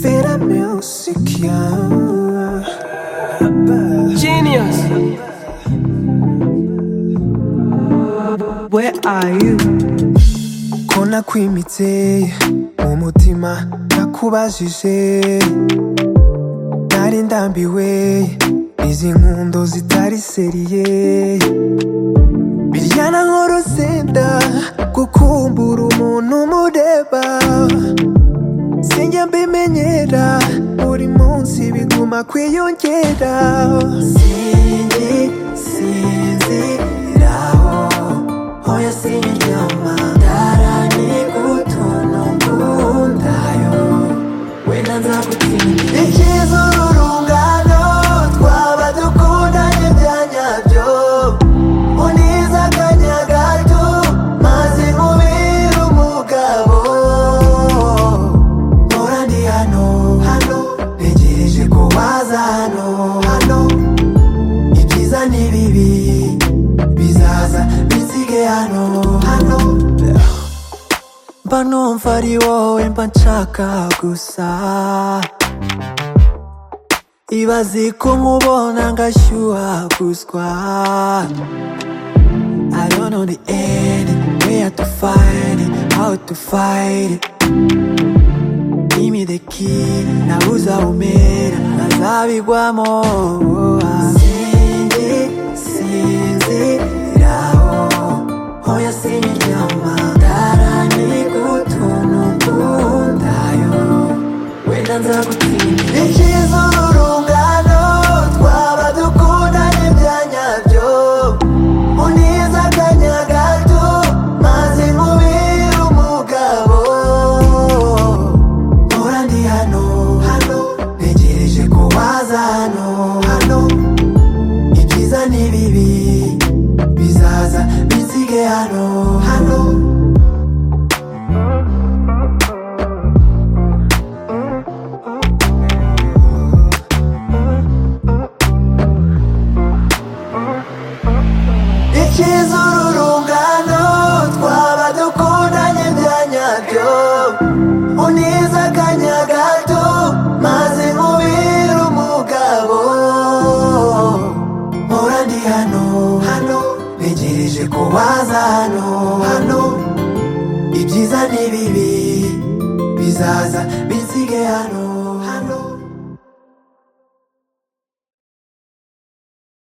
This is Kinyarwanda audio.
Feel the music, yeah. Genius. Where are you? ko nakwimitse mu mutima nakubajije nari ndambiwe izi nkundo zitari seriye birya na nk'urusenda gukumbura umuntu umureba sinjya mbimenyera buri munsi biguma kwiyongera sinzi sinziraho hoya sindyama ndarani gutono nkundayo wenda nzagutsinda ikiza urungano twaba dukundanye bya nyabyo uniza akanya gato maze nkubere umugabo mpora ndi hano hano ntegereje ko waza hano hano ibyiza n'ibibi bizaza bisige hano hano mba numva ari wowe mba nshaka gusa ibaze ko nkubona ngashyuha guswa I don't know the end, where to find it, how to fight it. Give me the key, nabuza umera, nazabigwamo. Sinzi, sinziraho, hoya sindyama, ndarani gutuntu nkundayo, wenda nzagutsinda. Ikiza urungano, twaba dukundanye bya nyabyo, uniza akanya gato, maze nkubire umugabo. Mpora ndi hano, hano, ntegereje ko waza hano, hano, ibyiza n'ibibi, bizaza bisige hano, hano. ikiza ururungano twaba dukundanye bya nyabyo uniza akanya gato maze nkubire umugabo mpora ndi hano hano ntegereje ko waza hano hano ibyiza n'ibibi bizaza bisige hano